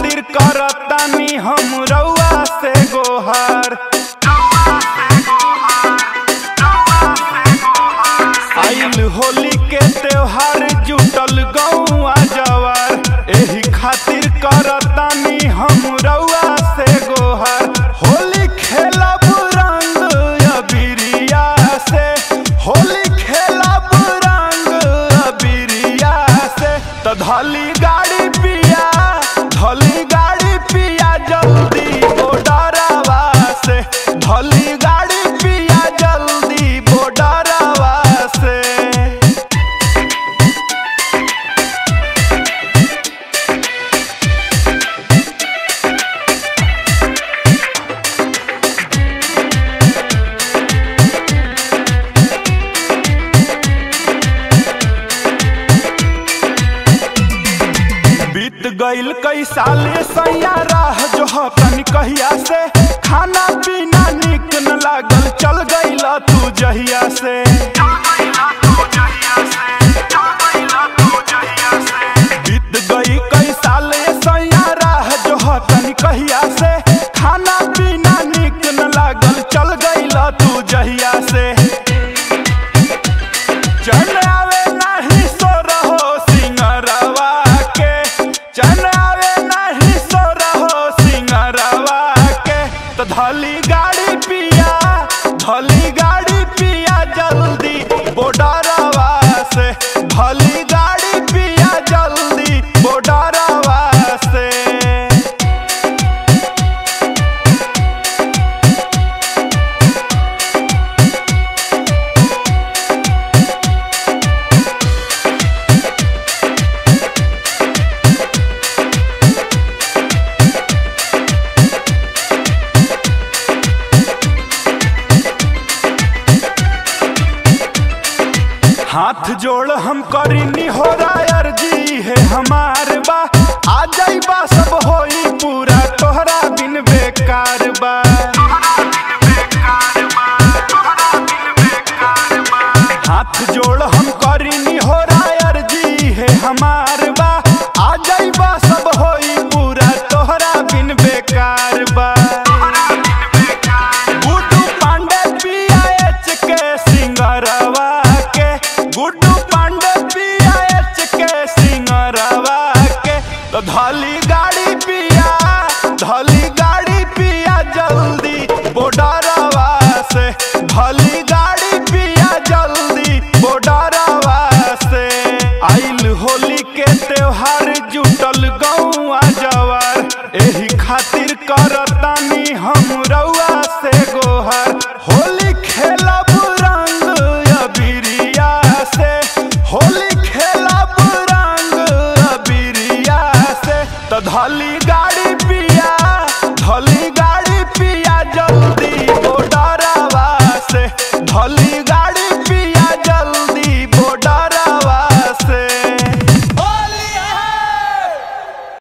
खातिर करतानी हम रउआ से गोहर आइल होली के त्योहार जुटल गौआ जवार एही खातिर करतानी हम रउआ से गोहर होली खेलब रंग अबिरिया से होली खेलब रंग अबिरिया से त धली गाड़ी पिया धली गाड़ी पिया जल्दी बोडरवा से धली गाड़ी पिया जल्दी बोडरवा से बीत गईल कई साले सैया राह जो हतन कहिया से खाना पीना निक न लागल चल गईल तू जहिया से बीत गई कई साले सैया राह जो हतन कहिया से खाना पीना निक न लागल चल गईल तू जहिया से चल आवे नाही सो रहो सिंगरवा के चल आवे नाही सो रहो सिंगरवा के तो धली गाड़ी पिया धली गाड़ी पिया जल्दी बोडरवा से धली गाड़ी पिया जल्दी बोडरवा से हाथ जोड़ हम करीनी हो रायर जी है हमार बा आ जाई बा सब होई पूरा तोहरा बिन बेकार बा हाथ जोड़ हम करीनी हो रायर जी है हमार बा आ जाई बा सब होई पूरा तोहरा बिन बेकार बा गुड्डू पांडे पीआईएच के सिंगरवा के गुड्डू पांडे पीआईएच के सिंगरवा के तो धली गाड़ी पिया धली गाड़ी पिया जल्दी बोडरवा से धली गाड़ी पिया जल्दी बोडरवा से आइल होली के त्योहार जुटल गौआ जवार एही खातिर करतानी हम रउआ से गोहर होली खेलब रंग अबिरिया से होली खेलब रंग अबिरिया से त धली गाड़ी पिया धली